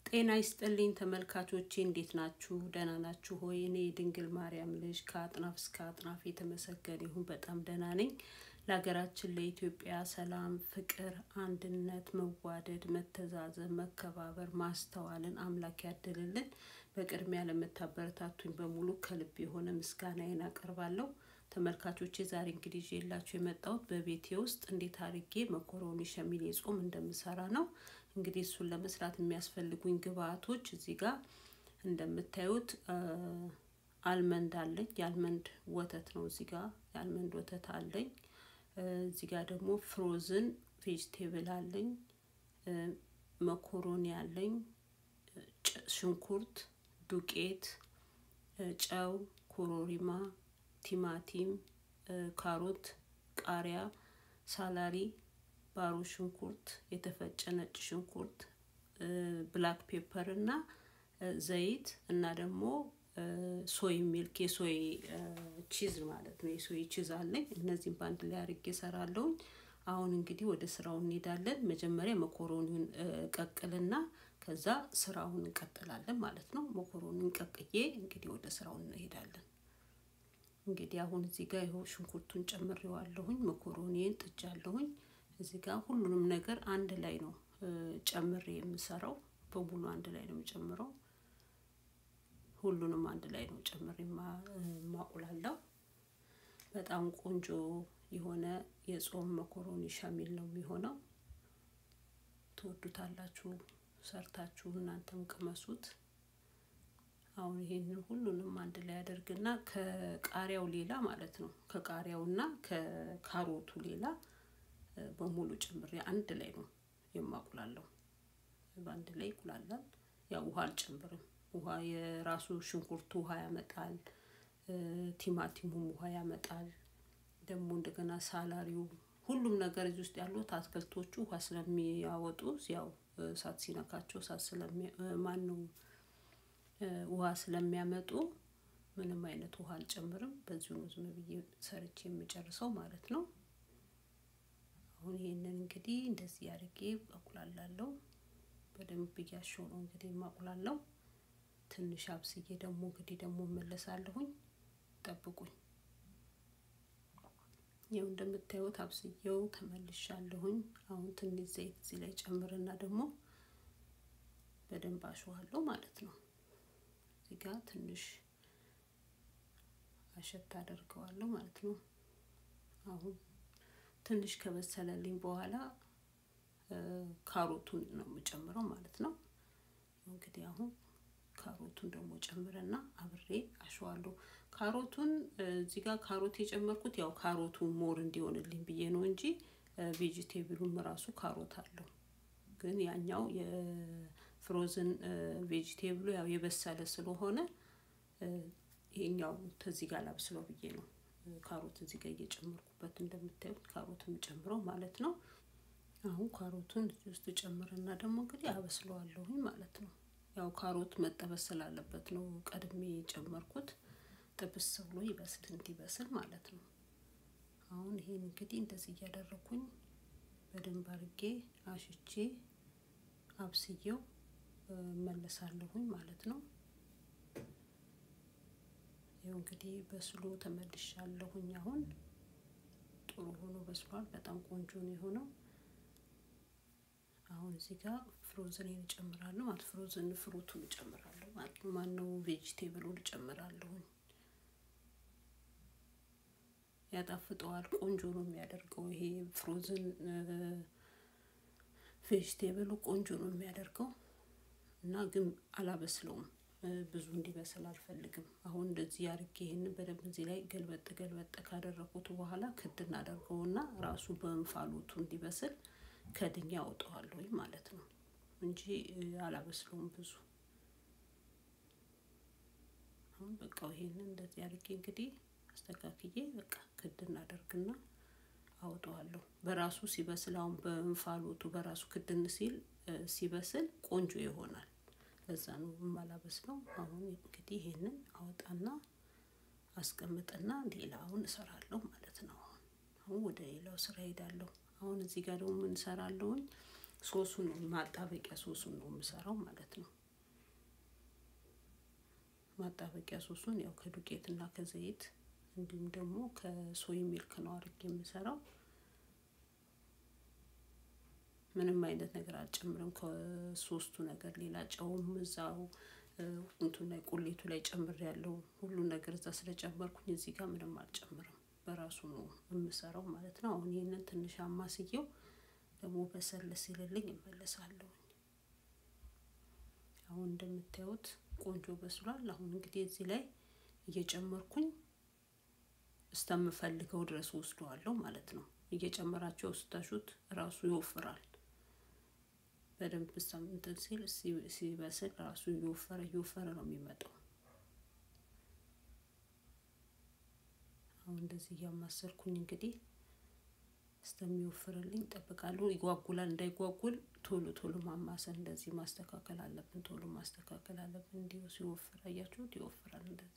ጤና ይስጥልኝ ተመልካቾቼ እንዴት ናችሁ? ደህና ናችሁ ሆይ? እኔ የድንግል ማርያም ልጅ ከአጥናፍ እስከ አጥናፍ የተመሰገነ ይሁን በጣም ደህና ነኝ። ለሀገራችን ለኢትዮጵያ ሰላም፣ ፍቅር፣ አንድነት፣ መዋደድ፣ መተዛዘብ፣ መከባበር፣ ማስተዋልን አምላክ ያድልልን። በቅድሚያ ለምታበረታቱኝ በሙሉ ከልብ የሆነ ምስጋናዬን አቀርባለሁ። ተመልካቾቼ ዛሬ እንግዲህ ይዤላችሁ የመጣሁት በቤቴ ውስጥ እንዴት አድርጌ መኮሮኒ ሸሚኔ ጾም እንደምሰራ ነው። እንግዲህ እሱን ለመስራት የሚያስፈልጉኝ ግብአቶች እዚህ ጋር እንደምታዩት አልመንድ አለኝ። የአልመንድ ወተት ነው እዚህ ጋር የአልመንድ ወተት አለኝ። እዚህ ጋር ደግሞ ፍሮዝን ቬጅቴብል አለኝ። መኮሮኒ አለኝ። ሽንኩርት፣ ዱቄት፣ ጨው፣ ኮሮሪማ፣ ቲማቲም፣ ካሮት፣ ቃሪያ፣ ሳላሪ ባሮ ሽንኩርት፣ የተፈጨ ነጭ ሽንኩርት፣ ብላክ ፔፐር እና ዘይት እና ደግሞ ሶይ ሚልክ የሶይ ቺዝ ማለት ነው። የሶይ ቺዝ አለኝ። እነዚህም በአንድ ላይ አድርጌ እሰራለሁኝ። አሁን እንግዲህ ወደ ስራው እንሄዳለን። መጀመሪያ መኮሮኒውን ቀቅልና ከዛ ስራውን እንቀጥላለን ማለት ነው። መኮሮኒውን ቀቅዬ እንግዲህ ወደ ስራው እንሄዳለን። እንግዲህ አሁን እዚህ ጋር ይኸው ሽንኩርቱን ጨምሬዋለሁኝ። መኮሮኒን ጥጃለሁኝ። እዚህ ጋር ሁሉንም ነገር አንድ ላይ ነው ጨምሬ የምሰራው። በሙሉ አንድ ላይ ነው የምጨምረው። ሁሉንም አንድ ላይ ነው ጨምሬ ማቁላለው። በጣም ቆንጆ የሆነ የጾም መኮሮኒ ሸሚል ነው የሚሆነው። ትወዱታላችሁ። ሰርታችሁ እናንተም ቅመሱት። አሁን ይሄንን ሁሉንም አንድ ላይ አደርግና ከቃሪያው ሌላ ማለት ነው ከቃሪያውና ከካሮቱ ሌላ በሙሉ ጨምሬ አንድ ላይ ነው የማቁላለው። በአንድ ላይ ይቁላላል። ያው ውሃ አልጨምርም። ውሃ የራሱ ሽንኩርቱ ውሃ ያመጣል። ቲማቲሙም ውሃ ያመጣል። ደግሞ እንደገና ሳላሪው ሁሉም ነገር እዚህ ውስጥ ያሉት አትክልቶቹ ውሃ ስለሚያወጡ ያው እሳት ሲነካቸው እሳት ማን ነው ውሃ ስለሚያመጡ ምንም አይነት ውሃ አልጨምርም። በዚሁ ነው ዝም ብዬ ሰርቼ የምጨርሰው ማለት ነው። አሁን ይሄንን እንግዲህ እንደዚህ አድርጌ አቁላላለሁ። በደንብ እያሸው ነው እንግዲህ የማቁላለው። ትንሽ አብስዬ ደግሞ እንግዲህ ደግሞ እመለሳለሁኝ። ጠብቁኝ። ይኸው እንደምታዩት አብስዬው ተመልሻለሁኝ። አሁን ትንሽ ዘይት እዚህ ላይ ጨምርና ደግሞ በደንብ አሸዋለሁ ማለት ነው። እዚህ ጋር ትንሽ አሸት አደርገዋለሁ ማለት ነው። አሁን ትንሽ ከበሰለልኝ በኋላ ካሮቱን ነው የምጨምረው ማለት ነው። እንግዲህ አሁን ካሮቱን ደግሞ ጨምረና አብሬ አሸዋለሁ። ካሮቱን እዚህ ጋር ካሮት የጨመርኩት ያው ካሮቱ ሞር እንዲሆንልኝ ብዬ ነው እንጂ ቬጂቴብሉም ራሱ ካሮት አለው። ግን ያኛው የፍሮዝን ቬጂቴብሉ ያው የበሰለ ስለሆነ ይሄኛው ከዚህ ጋር ላብስለው ብዬ ነው ካሮት እዚህ ጋር እየጨመርኩበት እንደምታዩት ካሮትን ጨምረው ማለት ነው። አሁን ካሮቱን እዚህ ውስጥ ጨምርና ደግሞ እንግዲህ አበስለዋለሁኝ ማለት ነው። ያው ካሮት መጠበስ ስላለበት ነው ቀድሜ የጨመርኩት ጥብስ ብሎ ይበስል እንዲበስል ማለት ነው። አሁን ይሄን እንግዲህ እንደዚህ እያደረኩኝ በደንብ አድርጌ አሽቼ አብስዬው መለሳለሁኝ ማለት ነው። ይኸው እንግዲህ በስሎ ተመልሻለሁኝ። አሁን ጥሩ ሆኖ በስሏል። በጣም ቆንጆ ነው የሆነው። አሁን እዚህ ጋር ፍሮዝን እጨምራለሁ ማለት ፍሮዝን ፍሩቱን እጨምራለሁ ማለት ነው። ማነው ቬጂቴብሉን እጨምራለሁኝ። ያጣፍጠዋል። ቆንጆ ነው የሚያደርገው ይሄ ፍሮዝን ቬጂቴብሉ ቆንጆ ነው የሚያደርገው እና ግን አላበስለውም ብዙ እንዲበስል አልፈልግም። አሁን እንደዚህ አድርጌ ይሄንን በደንብ እዚህ ላይ ገልበጥ ገልበጥ ካደረኩት በኋላ ክድ እናደርገውና ራሱ በእንፋሎቱ እንዲበስል ከድኛ አውጠዋለሁ ማለት ነው እንጂ አላበስለውም ብዙ። አሁን በቃ ይሄንን እንደዚህ አድርጌ እንግዲህ አስተካክዬ በቃ ክድ እናደርግና አውጠዋለሁ። በራሱ ሲበስል አሁን በእንፋሎቱ በራሱ ክድን ሲል ሲበስል ቆንጆ ይሆናል። ለዛ ነው የማላበስለው። አሁን እንግዲህ ይሄንን አወጣና አስቀምጥና ሌላውን እሰራለሁ ማለት ነው። አሁን አሁን ወደ ሌላው ስራ ሄዳለሁ። አሁን እዚህ ጋር ደግሞ ምን እሰራለሁኝ? ሶሱን ነው ማጣበቂያ ሶሱን ነው የምሰራው ማለት ነው። ማጣበቂያ ሶሱን ያው ከዱቄትና ከዘይት እንዲሁም ደግሞ ከሶይ ሚልክ ነው አድርጌ የምሰራው። ምንም አይነት ነገር አልጨምርም ከሶስቱ ነገር ሌላ ጨውም እዛው እንትን ላይ ቁሌቱ ላይ ጨምር ያለው ሁሉ ነገር እዛ ስለጨመርኩኝ እዚህ ጋር ምንም አልጨምርም። በራሱ ነው የምሰራው ማለት ነው። አሁን ይህንን ትንሽ አማስየው ደግሞ በሰል ሲልልኝ እመለሳለሁ። አሁን እንደምታዩት ቆንጆ በስሏል። አሁን እንግዲህ እዚህ ላይ እየጨመርኩኝ እስከምፈልገው ድረስ ወስደዋለሁ ማለት ነው። እየጨመራቸው ስታሹት ራሱ ይወፍራል። በደንብ እንትን ሲል ሲበስል ራሱ እየወፈረ እየወፈረ ነው የሚመጣው። አሁን እንደዚህ እያማሰርኩኝ እንግዲህ እስከሚወፍርልኝ እጠብቃለሁ። ይጓጉላል። እንዳይጓጉል ቶሎ ቶሎ ማማሰል እንደዚህ ማስተካከል አለብን። ቶሎ ማስተካከል አለብን። እንዲሁ ሲወፍር አያችሁት? ይወፍራል እንደዚህ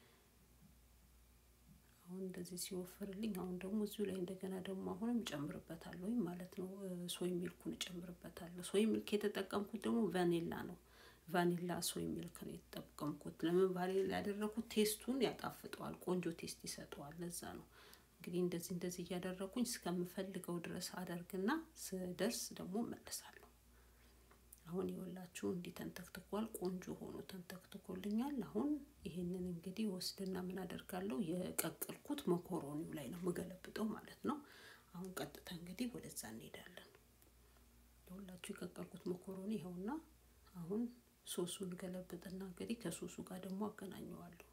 አሁን እንደዚህ ሲወፍርልኝ አሁን ደግሞ እዚሁ ላይ እንደገና ደግሞ አሁንም እጨምርበታለሁ ማለት ነው። ሶይ ሚልኩን እጨምርበታለሁ። ሶይ ሚልክ የተጠቀምኩት ደግሞ ቫኒላ ነው። ቫኒላ ሶይ ሚልክ ነው የተጠቀምኩት። ለምን ቫኒላ ያደረኩት ቴስቱን ያጣፍጠዋል፣ ቆንጆ ቴስት ይሰጠዋል። ለዛ ነው እንግዲህ እንደዚህ እንደዚህ እያደረኩኝ እስከምፈልገው ድረስ አደርግና ስደርስ ደግሞ እመለሳለሁ። አሁን የወላችሁ እንዲህ ተንተክትኳል። ቆንጆ ሆኖ ተንተክትኮልኛል። አሁን ይሄንን እንግዲህ ወስድና ምን አደርጋለሁ የቀቀልኩት መኮሮኒው ላይ ነው የምገለብጠው ማለት ነው። አሁን ቀጥታ እንግዲህ ወደዛ እንሄዳለን። የሁላችሁ የቀቀልኩት መኮሮኒ ይኸውና። አሁን ሶሱን ገለብጥና እንግዲህ ከሶሱ ጋር ደግሞ አገናኘዋለሁ።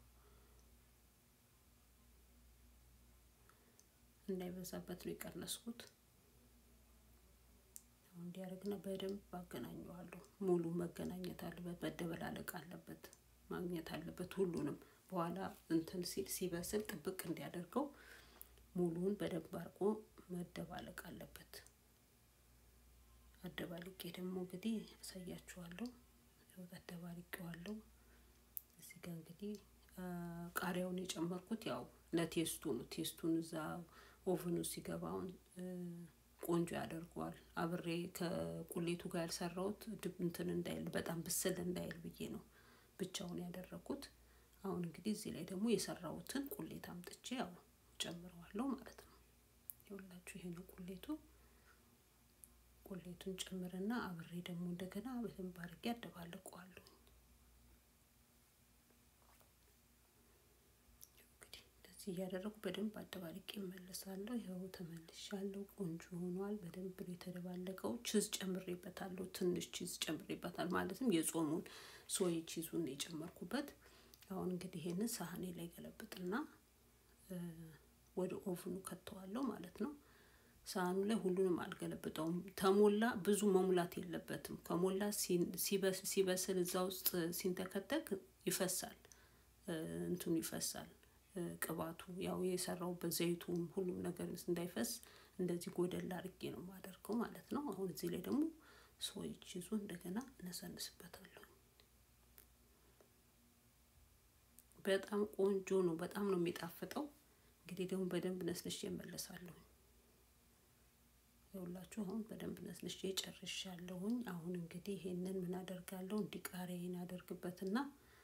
እንዳይበዛበት ነው የቀነስኩት። አሁን እንዲያደርግና በደንብ አገናኘዋለሁ። ሙሉ መገናኘት አለበት፣ መደበላለቅ አለበት፣ ማግኘት አለበት ሁሉንም። በኋላ እንትን ሲል ሲበስል ጥብቅ እንዲያደርገው ሙሉውን በደንብ አድርጎ መደባለቅ አለበት። አደባልቄ ደግሞ እንግዲህ አሳያችኋለሁ። አደባልቄዋለሁ። እዚህ ጋር እንግዲህ ቃሪያውን የጨመርኩት ያው ለቴስቱ ነው። ቴስቱን እዛ ኦቨኑ ሲገባውን ቆንጆ ያደርገዋል። አብሬ ከቁሌቱ ጋር ያልሰራሁት ድብ እንትን እንዳይል በጣም ብስል እንዳይል ብዬ ነው ብቻውን ያደረኩት። አሁን እንግዲህ እዚህ ላይ ደግሞ የሰራሁትን ቁሌት አምጥቼ ያው ጨምረዋለሁ ማለት ነው። ይኸውላችሁ ይሄ ነው ቁሌቱ። ቁሌቱን ጨምርና አብሬ ደግሞ እንደገና በደንብ አድርጌ አደባልቀዋለሁ። እያደረጉ በደንብ አደባልቄ እመለሳለሁ። ይኸው ተመልሻለሁ። ቆንጆ ሆኗል። በደንብ ነው የተደባለቀው። ቺዝ ጨምሬበታለሁ። ትንሽ ቺዝ ጨምሬበታል። ማለትም የጾሙን ሶይ ቺዙን የጨመርኩበት። አሁን እንግዲህ ይሄንን ሳህኔ ላይ ገለብጥና ወደ ኦቭኑ ከተዋለሁ ማለት ነው። ሳህኑ ላይ ሁሉንም አልገለብጠውም። ተሞላ ብዙ መሙላት የለበትም። ከሞላ ሲበስል እዛ ውስጥ ሲንተከተክ ይፈሳል፣ እንትኑ ይፈሳል ቅባቱ ያው የሰራውበት ዘይቱም ሁሉም ነገር እንዳይፈስ እንደዚህ ጎደል አድርጌ ነው የማደርገው ማለት ነው። አሁን እዚህ ላይ ደግሞ ሶይ ቺዙ እንደገና እነሰንስበታለሁ። በጣም ቆንጆ ነው። በጣም ነው የሚጣፍጠው። እንግዲህ ደግሞ በደንብ ነስንሼ እመለሳለሁ። ይኸውላችሁ አሁን በደንብ ነስንሼ ጨርሻለሁኝ። አሁን እንግዲህ ይሄንን ምን አደርጋለሁ እንዲቃሪያዬን አደርግበትና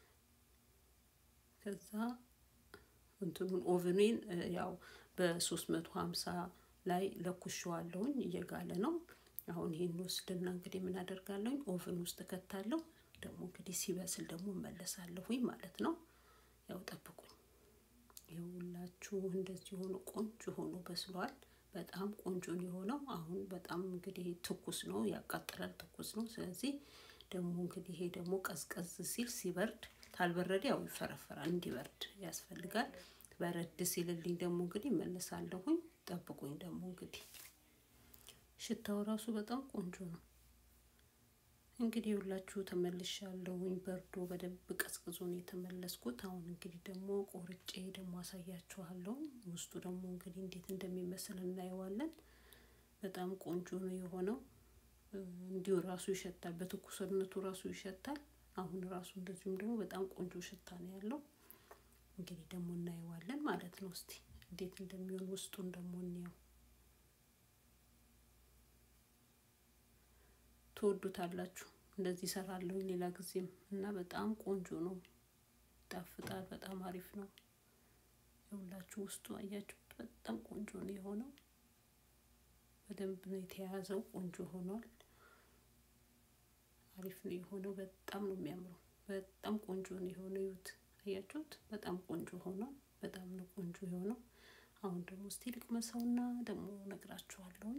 ከዛ እንትኑን ኦቨኔን ያው በሶስት መቶ ሀምሳ ላይ ለኩሸዋለሁኝ እየጋለ ነው። አሁን ይሄን ወስድና እንግዲህ ምን አደርጋለሁኝ ኦቨን ውስጥ ከታለሁ። ደግሞ እንግዲህ ሲበስል ደግሞ እመለሳለሁኝ ማለት ነው። ያው ጠብቁኝ። ይኸውላችሁ እንደዚህ ሆኖ ቆንጆ ሆኖ በስሏል። በጣም ቆንጆ ነው የሆነው። አሁን በጣም እንግዲህ ትኩስ ነው፣ ያቃጥላል፣ ትኩስ ነው። ስለዚህ ደግሞ እንግዲህ ይሄ ደግሞ ቀዝቀዝ ሲል ሲበርድ ካልበረደ ያው ይፈረፈራል። እንዲበርድ ያስፈልጋል። በረድ ሲልልኝ ደግሞ እንግዲህ እመለሳለሁኝ። ጠብቁኝ። ደግሞ እንግዲህ ሽታው ራሱ በጣም ቆንጆ ነው። እንግዲህ ሁላችሁ ተመልሻለሁኝ። በርዶ በደንብ ቀዝቅዞ ነው የተመለስኩት። አሁን እንግዲህ ደግሞ ቆርጬ ደግሞ አሳያችኋለሁ። ውስጡ ደግሞ እንግዲህ እንዴት እንደሚመስል እናየዋለን። በጣም ቆንጆ ነው የሆነው። እንዲሁ ራሱ ይሸታል። በትኩስነቱ ራሱ ይሸታል። አሁን ራሱ እንደዚሁም ደግሞ በጣም ቆንጆ ሽታ ነው ያለው። እንግዲህ ደግሞ እናየዋለን ማለት ነው። እስቲ እንዴት እንደሚሆን ውስጡን ደግሞ እንየው። ትወዱታላችሁ። እንደዚህ እሰራለሁኝ ሌላ ጊዜም እና በጣም ቆንጆ ነው። ይጣፍጣል። በጣም አሪፍ ነው። የሁላችሁ ውስጡ አያችሁት በጣም ቆንጆ ነው የሆነው። በደንብ ነው የተያዘው። ቆንጆ ሆኗል። አሪፍ ነው የሆነው። በጣም ነው የሚያምረው። በጣም ቆንጆ ነው የሆነው። ይዩት፣ አያችሁት? በጣም ቆንጆ ሆኗል። በጣም ነው ቆንጆ የሆነው። አሁን ደግሞ እስቲ ልቅመሰውና ደግሞ ነግራችኋለሁ።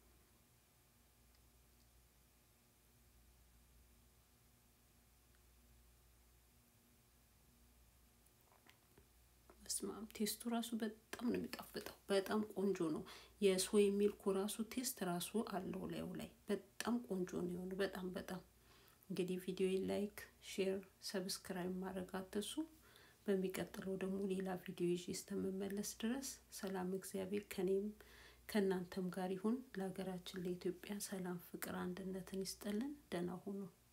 በስማም ቴስቱ ራሱ በጣም ነው የሚጣፍጠው። በጣም ቆንጆ ነው። የሶይ ሚልኩ ራሱ ቴስት ራሱ አለው ላዩ ላይ በጣም ቆንጆ ነው የሆነው። በጣም በጣም እንግዲህ ቪዲዮ ላይክ፣ ሼር፣ ሰብስክራይብ ማድረግ አትርሱ። በሚቀጥለው ደግሞ ሌላ ቪዲዮ ይዤ እስከምመለስ ድረስ ሰላም እግዚአብሔር ከኔም ከእናንተም ጋር ይሁን። ለሀገራችን ለኢትዮጵያ ሰላም፣ ፍቅር፣ አንድነትን ይስጠልን። ደህና ሁኑ።